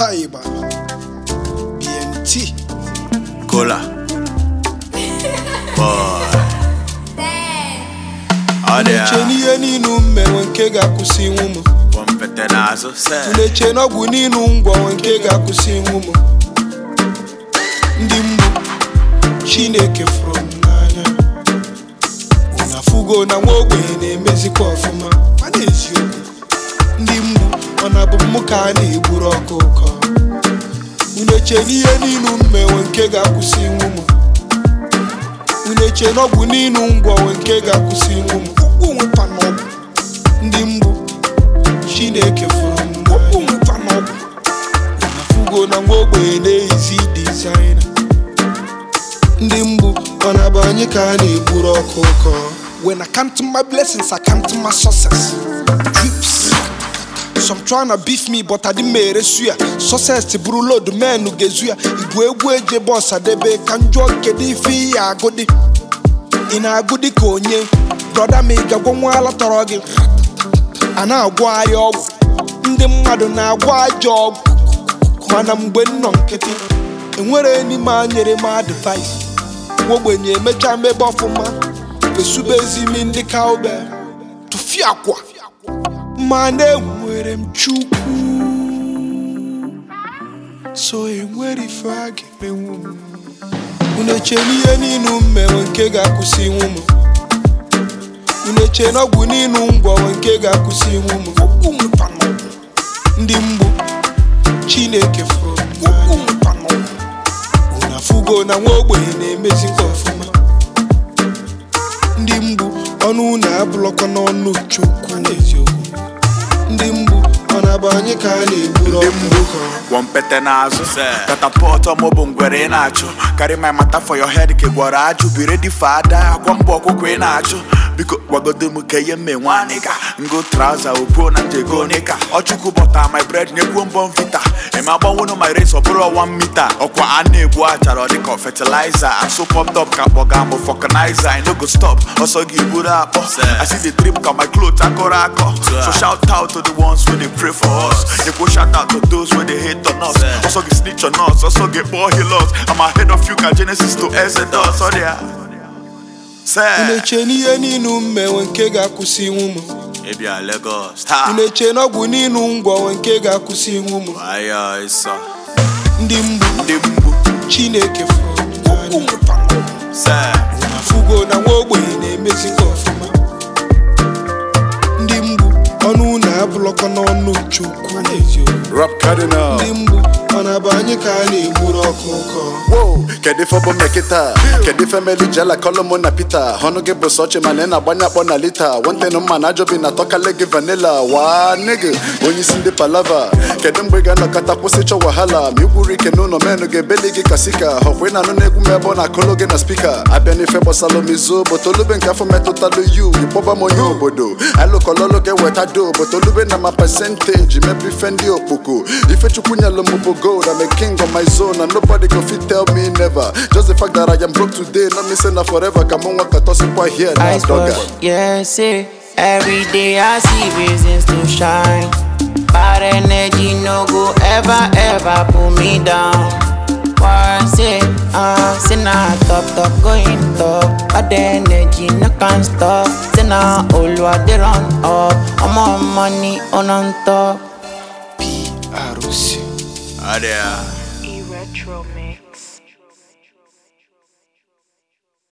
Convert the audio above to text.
Haiba BMT Cola. Boy. Ọ dị Uneche ya. n'ihe niile m mere nke ga-akwụsị inwu m Wọmpete n'azụ. Se. Uneche n'ọgwụ niile ngwọ nke ga-akwụsị inwu m Ndị mgbu Chineke fụrụ m n'anya Unu afụgo na nwa ogbenye na-emezikwa ọfụma mana eziokwu Ndị mgbu ọ na-abụ mụ ka a na-egburu ọkụ ụkọ Uneche n'ihe niile m mere nke ga-akwụsị inwu m unu eche n'ọgwụ niile ngwọ nke ga-akwụsị inwu m ụkwụ nwekwa n'ọgwụ ndị mgbu chineke fụrụ m ụkwụ nwekwa n'ọgwụ unafugo na nwa ogbenye na-eyizi dizaina ndị mgbu ọ na-abụ anyị ka a na-egburu ọkụ ụkọ when I count my blessings I count my success drips some tryna beef me but adị m eresu ya success bụrụ load men ga-ezu ya igwe egwu eje bọs adebe ka m jụọ kedu ife ị ya agụdị ị na-agụ dị ka onye brọda ma ị ga-agwọ nwa ala tọrọ gị a na-agwọ ahịa ọgwụ ndị mmadụ na-agwọ ajọ ọgwụ mana mgbe m nọ nkịtị enwere n'ime a nyere m advice nwa ogbenye emechaa mebe ọfụma fesubezi imi ndị cowbell tụfie akwa mana enwere m chukwu so enwere ife a ga-emenwu m unu eche n'ihe niile m mere nke ga-akwụsị inwu m unu eche n'ọgwụ niile ngwọ nke ga-akwụsị inwu m Okwu nwekwa n'ọgwụ. ndị mgbu chineke fụrụ m okwu nwekwa n'ọgwụ. unu afụgo na nwa ogbenye na-emezikwa ọfụma ndị mgbu ọnụ unu abụlọkwa n'ọnụ chukwu eziokwu ndị mgbu ọ na-abụ anyị ka a na-egburu Ndị ọkụ mgbu. ụkọ Wọmpete n'azụ. Se. Catapult ọmụ bụ ngwere ị na-achụ. Carry my matter for your head ka ị gwọrọ ajụ. Be ready for ada. Agwa mbọ ọkụkọ ị na-achụ. Biko gwagodo m ka ihe mme nwanịga ngo trauza opuo na njego nika ọchukwu bọta my bread nyekwuo mbọ mvita eme agbanwenu my race ọ bụrụ 1 mita ọkwa a na-egbu achara ọ dịka fertilizer so pumped up ka kpọga m vulcanizer I no go stop ọsọ gị buru akpọ I see the drip ka my clothes akọrọ akọ so shout out to the ones wey dey pray for us nyekwo shout out to those wey dey hate on us ọsọ gị snitch on us ọsọ gị kpọọ heal us I'm ahead of you ka Genesis to Exodus ọ dị ya unu Say. eche n'ihe niile m mere nke ga-akwụsị inwu m Ịbịa Lagos taa unu eche n'ọgwụ niile ngwọ nke ga-akwụsị inwu m Ayo ịsọ ndị mgbu ndị mgbu chineke fụrụ m n'anya. se unu afụgo na nwa ogbenye na-emezikwa ọfụma ndị mgbu ọnụ unu abụlọkwa n'ọnụ chukwu eziokwu Rap Cardinal. ndị mgbu ọ na-abụ anyị ka a na-egburu ọkụ ụkọ Wow, kedu ife bụ mekịta kedu ife meli jela kọlụmụ na pita ọnụ gị bụ sọchi mana ị na-agbanye akpọ na lita wantenu mma na ajọbi na tọkale gị vanila waa nigga onye isi ndị palava kedu mgbe ị ga-anọkọta kwụsị chọ wahala ma ikwuru ike n'ụlọ menụ ga-ebeli gị ka sika ọkwa ị na-anụ n'egwu m ebe ọ na-akụlụ gị na spika abịa n'ife gbasalụ m izu botolube nke afọ metụtalụ yu ịkpọba m onye obodo alụkọlọlụ ga-eweta do botolube na ma pasenteji mepe ife ndị okpoko ife chukwu nyelụ m bụ gold I'm a king on my zone and nobody go fit tell me never just the fact that I am broke today not me say na forever ka mụ nwa ka tọsịkwa here na Ice dọga wash, yeah, say Every day I see reasons to shine Bad energy no go ever, ever pull me down Why say, uh, say na top, top, going top Bad energy no can stop Say na all what they run up I'm on money on on top PRC ọ dị ya E Retro Mix.